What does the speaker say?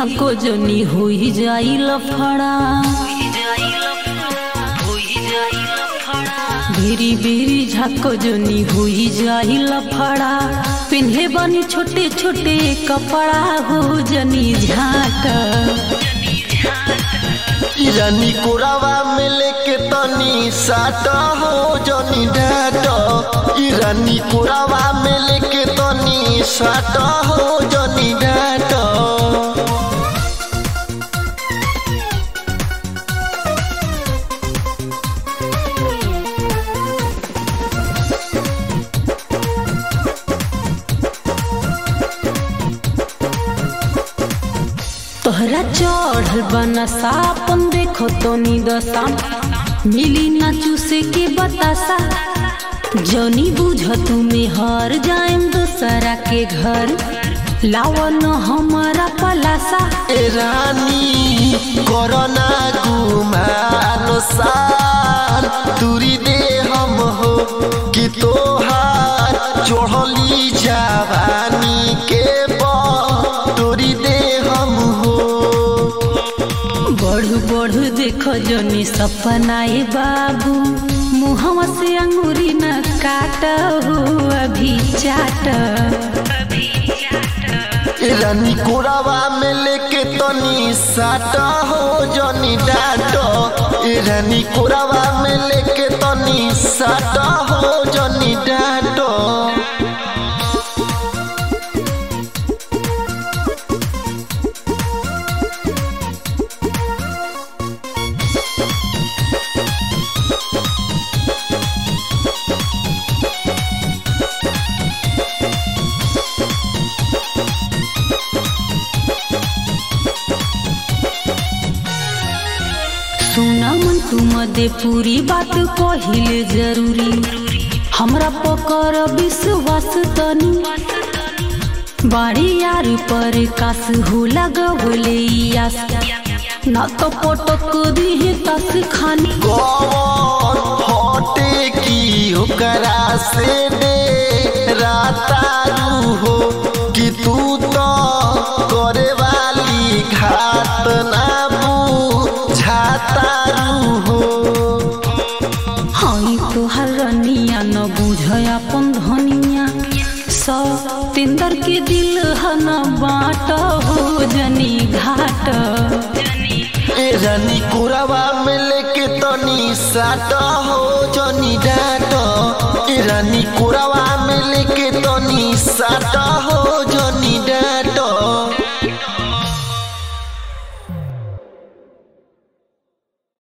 झाको जनी होई जाई लफड़ा बेरी बेरी झाको जनी होई जाई लफड़ा पिन्हे बनी छोटे छोटे कपड़ा हो जनी झाट रानी कोरावा में लेके तनी साट हो जनी डाट ई रानी कोरावा में लेके तनी साट हो जनी डाट तोहरा चढ़ल बना सापन देखो तो नी दशा मिली ना चूसे के बतासा जनी बुझ तुम्हें हर जाएम दूसरा के घर लावन हमारा पलासा ए रानी कोरोना गुमानो सार दूरी दे हम हो कि तोहार चढ़ली जवानी के तोरी दे हम हो बढ़ बढ़ देखो जनी सपनाए बाबू मुहवा से अंगूरी न काट हो अभी चाट ए रानी कोरावा में लेके तनी साटा हो जनी डाट ए रानी कोरावा में लेके तनी साटा हो जनी डाट सुना मन तू मदे पूरी बात कहिले जरूरी हमरा पकर विश्वास तनी बाड़ी यार पर कास हो लगवले आस ना तो पटक दी तस खानी कौन हटे की ओकरा से दे रातारू हो कि तू तो करे वाली घात ना बुझातारू हो हई तोहर रनिया न बुझ अपन धनिया सौ तिंदर के दिल ह न बाट हो जनी घाट ए रानी कुरावा में लेके तनी साट हो जनी डाट ए रानी कुरावा में लेके तनी साट